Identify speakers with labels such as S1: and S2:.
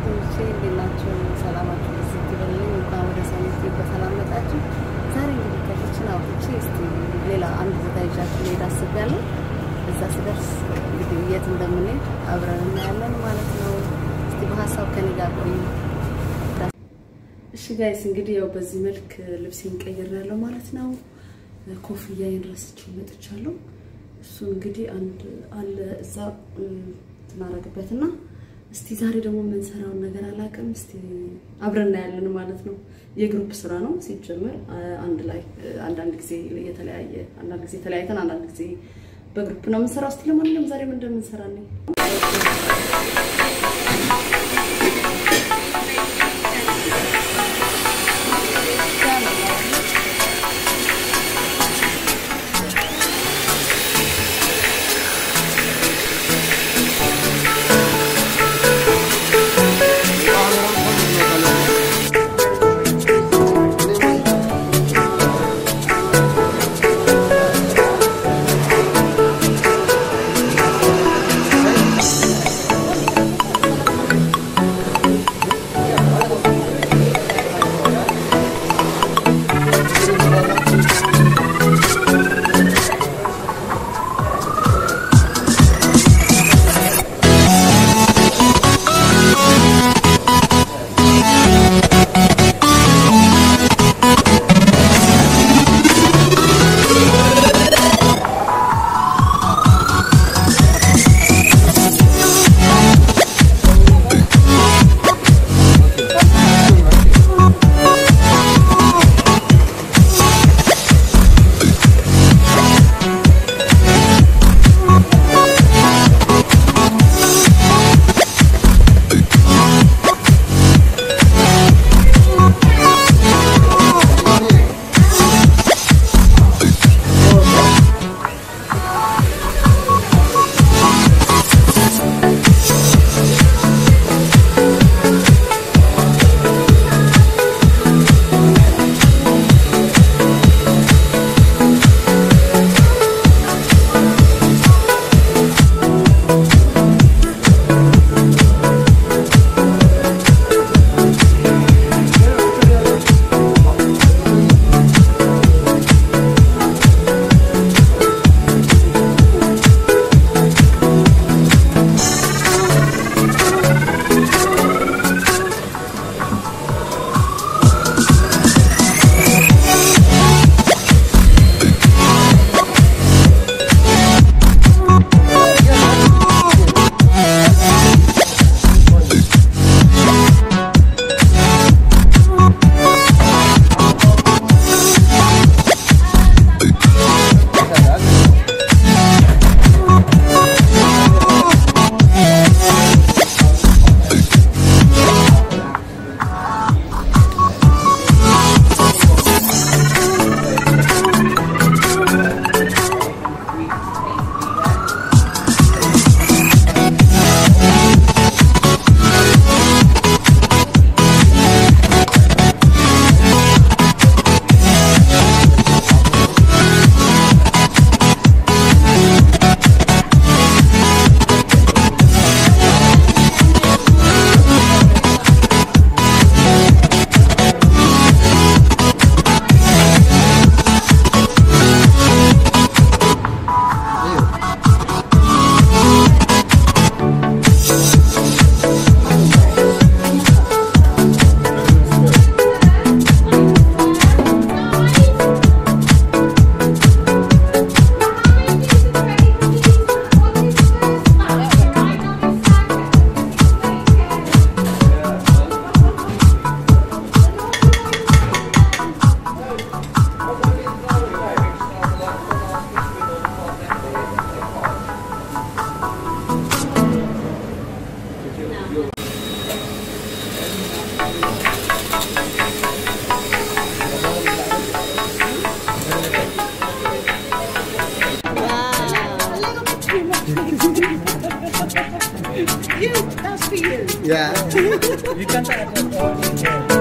S1: ተከታታዮቼ እንዴት ናችሁ? ሰላማችሁ ብዝት ይበልልኝ። እንኳን ወደ ሰሚት በሰላም መጣችሁ። ዛሬ እንግዲህ ከኪችን አውጥቼ እስቲ ሌላ አንድ ቦታ ይዣችሁ ልሄድ አስቤያለሁ። እዛ ስደርስ እንግዲህ የት እንደምንሄድ አብረን እናያለን ማለት ነው። እስቲ በሀሳብ ከኔ ጋር ቆዩ። እሺ ጋይስ እንግዲህ ያው በዚህ መልክ ልብሴን ቀይሬያለሁ ማለት ነው። ኮፍያዬን ረስቼው መጥቻለሁ። እሱ እንግዲህ አንድ አለ እዛ ትናረግበትና እስቲ ዛሬ ደግሞ የምንሰራውን ነገር አላውቅም። እስቲ አብረን እናያለን ማለት ነው። የግሩፕ ስራ ነው ሲጀመር አንድ ላይ አንዳንድ ጊዜ የተለያየ አንዳንድ ጊዜ ተለያይተን አንዳንድ ጊዜ በግሩፕ ነው የምንሰራው። እስቲ ለማንኛውም ዛሬ ምን እንደምንሰራ ነኝ
S2: you, that's for you.
S3: Yeah.
S4: You can